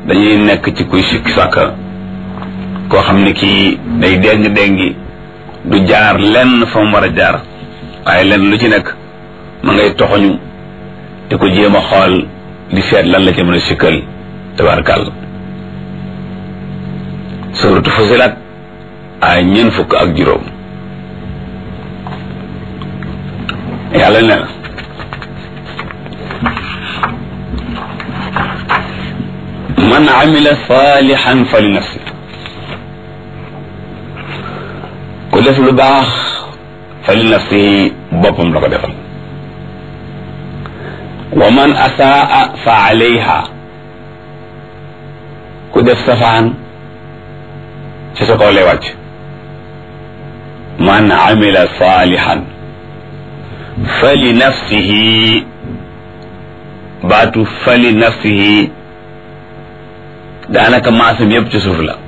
dañuy nekk ci kuy sikki sàkka koo xam ne kii day déng déngi du jaar lenn fa mu war a jaar waaye lenn lu ci nekk ma ngay toxoñu di ko jéem a xool di seet lan la ci mën a sikkal tabarkàlla suratu Fusilat ay ñeent fukk ak juróom yàlla ne na man amila salihan fa li nafsi ku def lu baax fa li nafsi boppam la ko defal wa man asaa fa alayha ku def safaan ci sa kaw lay wàcc man amila salihan fa li nafsihi baatu fa li nafsihi daanaka maasam yépp ci suuf la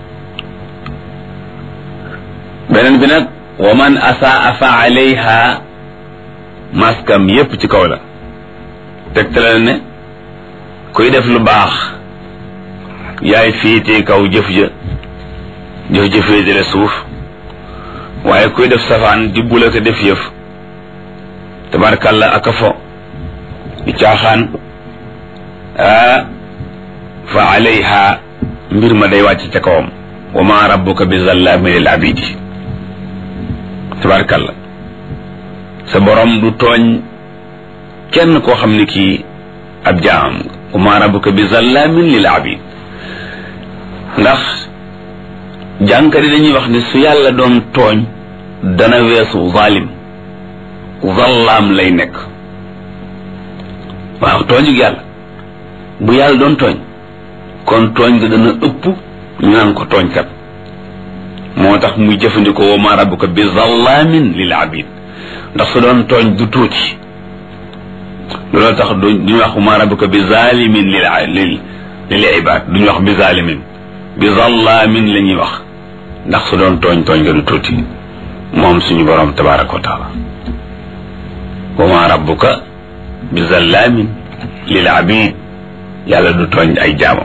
beneen bi nag wa man asaa fa alayha maskam yépp ci kaw la tegtale ne kuy def lu baax yaay fiitee kaw jëf ja jëf jëfee jële suuf waaye kuy def safaan di bula ko def yëf tabarkàlla ak a fo di caaxaan ah fa alayha mbir ma day wàcc ca kawam wa ma rabbuka bi zallamin lil abidi tabarkàlla sa borom du tooñ kenn koo xam ne kii ab jaam wa ma rabbuka bi zallamin lil abid ndax jànkari dañuy wax ne su yàlla doon tooñ dana weesu zalim zallaam lay nekk waaw tooñu yàlla bu yàlla doon tooñ kon tooñ ga dana ëpp ñu naan ko tooñkat moo tax muy jëfandikoo wa ma rabbuka bi zallaamin lil abid ndax su doon tooñ du tuuti loolu tax duñu wax wa ma rabbuka bi zalimin lil lil lil ibad duñu wax bi zalimin bi zallaamin la ñuy wax ndax su doon tooñ tooñ ga du tuuti moom suñu borom tabaraka wa taala wa ma rabbuka bi zallaamin lil abid yàlla du tooñ ay jaamam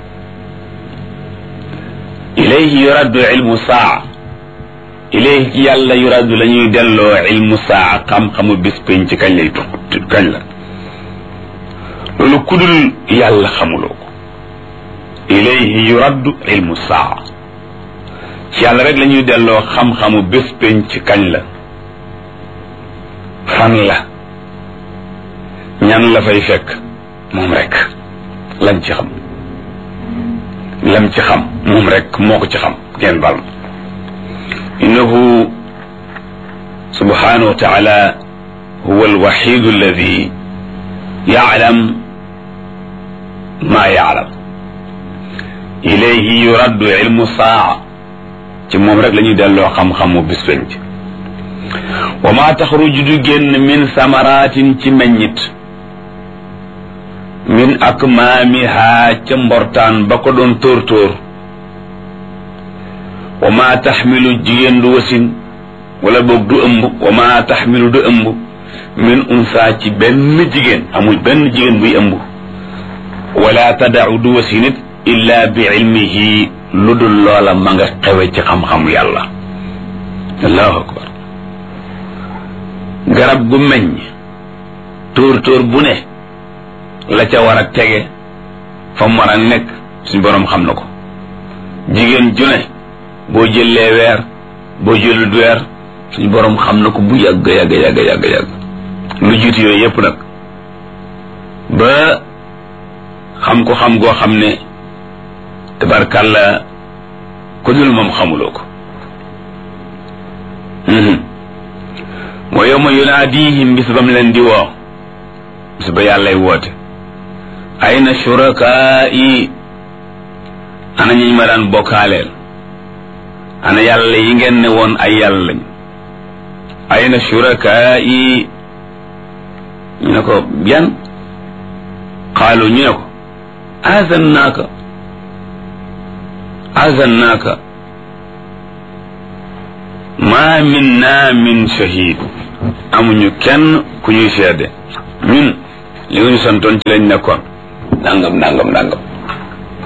ilayhi yuraddu ilmu saa ilayhi ci yàlla yuraddu la ñuy delloo ilmu saa xam-xamu bis pénc ci kañ lay tux kañ la loolu kudul yàlla xamuloo ko ilayhi yuraddu ilmu saa ci yàlla rek la ñuy delloo xam-xamu bis pénc ci kañ la fan la ñan la fay fekk moom rek lañ ci xam lam ci xam moom rek moo ko ci xam ngeen bal innahu subhanahu wa taala huwa alwaxidu alladi yaclam ma yaclam ilayhi yuraddu ilmu saa ci moom rek la ñuy delloo xam-xamu bis penc wa ma taxruju du génn min samaratin ci meññit min akmaamiha ca mbortaan ba ko doon tóor tóor wa ma taxmilu jigéen du wasin wala boog du ëmb wa ma taxmilu du ëmb min unsa ci benn jigéen amul benn jigéen buy ëmb wala tadau du wasinit illa bi ilmihi lu dul loola ma nga xewe ci xam-xamu yàlla allahu akbar garab gu meññ tóor tóor bu ne la ca war a tege fa mu war a nekk suñ boroom xam na ko jigéen ju ne boo jëlee weer boo jëlut weer suñ boroom xam na ko bu yàgg yàgg yàgg yàgg yàgg lu jiitu yooyu yépp nag ba xam ko xam goo xam ne tabarkàlla ko dul moom xamuloo ko moo yow ma yunaadihim bis ba mu leen di woo bis ba yàllay woote ayna shurakai ana ñi ma daan bokkaaleel ana yàlla yi ngeen ne woon ay yàlla lañ ayna shurakai ñu ne ko yan xaalu ñu ne ko azannaaka azannaaka ma minna min shahid amuñu kenn ku ñuy seede ñun li nga ñu santoon ci lañ nekkoon nangam nangam nangam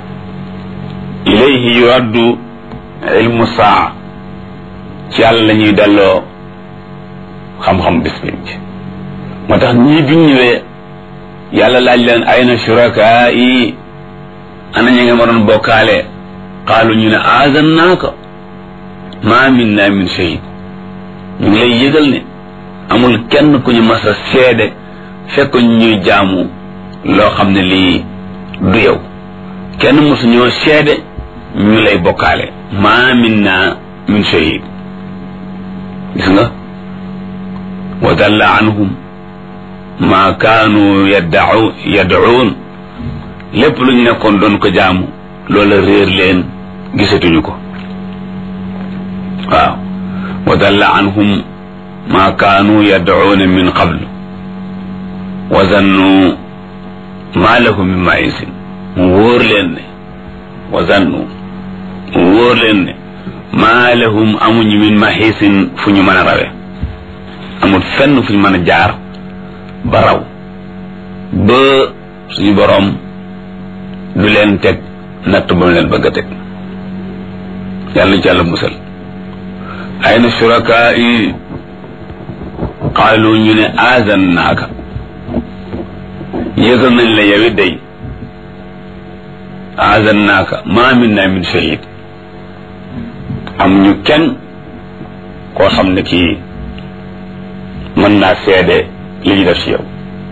ilayhi yuraddu ilmu saa ci yàlla la ñuy delloo xam-xam bis pénc moo tax ñii biñ ñëwee yàlla laaj leen ayna shurakaa yi ana ñi nga ma doon bokkaale qaalu ñu ne aazannaaka maa minna min shahid ñu ngi lay yëgal ne amul kenn ku ñu mas a seede fekk ñuy jaamu loo xam ne lii du yow kenn mosu ñoo seede ñu lay bokkaale maa minna min shahid gis nga wa dalla anhum maa kaanu yaddau yad'uun lépp lu ñu nekkoon doon ko jaamu loola réer leen gisatuñu ko waaw wa dalla anhum maa kaanu yad'uuna min qablu wa zannu maa lahum min ma'isin mu wóor leen ne wa zannu mu wóor leen ne maa lahum amuñu min mahisin fu ñu mën a rawe amul fenn fu ñu mën a jaar ba raw ba suñu boroom du leen teg natt ba mu leen bëgg a teg yàlla ci yàlla musal ayna shurakaa yi qaalu ñu ne aazan naaka yëgal nañ la yow it day aazan naaka maa minna min shahid am ñu kenn koo xam ne kii mën naa seede li ñu def ci yow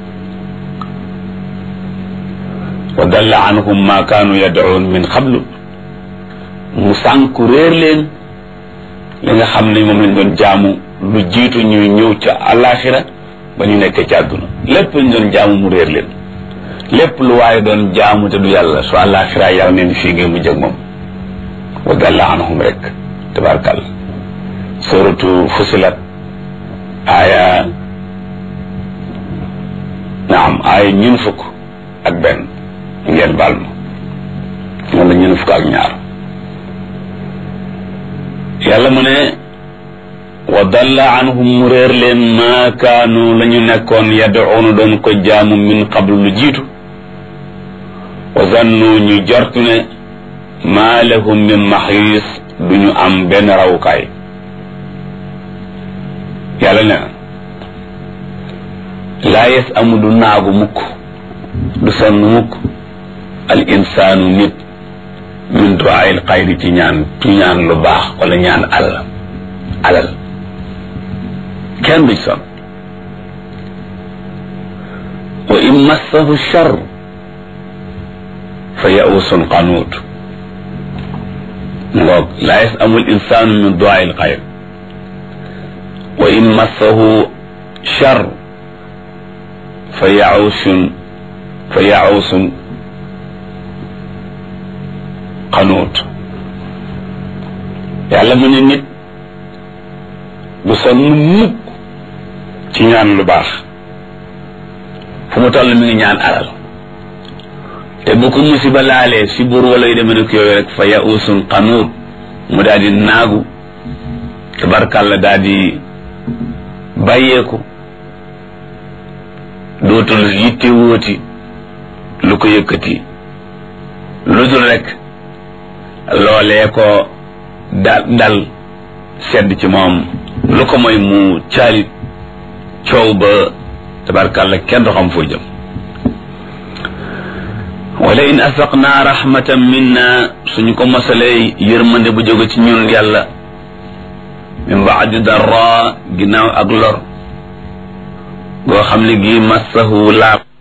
wa dalla anhum ma kaanu yad'un min qablu mu sànku réer leen li nga xam ne moom lañ doon jaamu lu jiitu ñuy ñëw ca alaxira ba ñu nekkee ci àdduna lépp lañ doon jaamu mu réer leen lépp lu waaye doon jaamu te du yàlla su alaxira yàlla neen fii ngeen mu jëg moom wa dalla anhum rek tabarkal suratu fusilat aaya naam aaya ñun fukk ak benn ngeen baal ma wala ñun fukk ak ñaar yàlla mu ne wa dalla anhum mu réer leen maa kaanu la ñu nekkoon yad'uuna doon ko jaamu min qablu lu jiitu wa zannu ñu jortu ne maa lahum min maxiis du ñu am benn rawukaay yàlla ne na laa yes amu du naagu mukk du sonn mukk al insaanu nit min duwaayil xayri ci ñaan ci ñaan lu baax wala ñaan alal alal kenn du sonn wa in massahu char fa yausun qanuut ngoog laa yes amul insaanu min duwaayil xayri wa in massahu char fa yausun fa yausun xanuut yàlla mu ne nit bu sonn mukk ci ñaan lu baax fu mu toll mi ngi ñaan alal te bu ko musiba laalee si buur wala yu demee ne ko yooyu rek fa yausun xanuut mu daal di naagu tabarkàlla daal di bàyyeeku dootul yitte wóoti lu ko yëkkati lu dul rek loolee ko dal dal sedd ci moom lu ko mooy mu caalit coow ba tabarkàlla kenn du xam foo jëm wala in asaqnaa rahmatan minna suñu ko mosalee yërmande bu jóge ci ñun yàlla min baadi darra ginnaaw ak lor goo xam ne gi massahu laab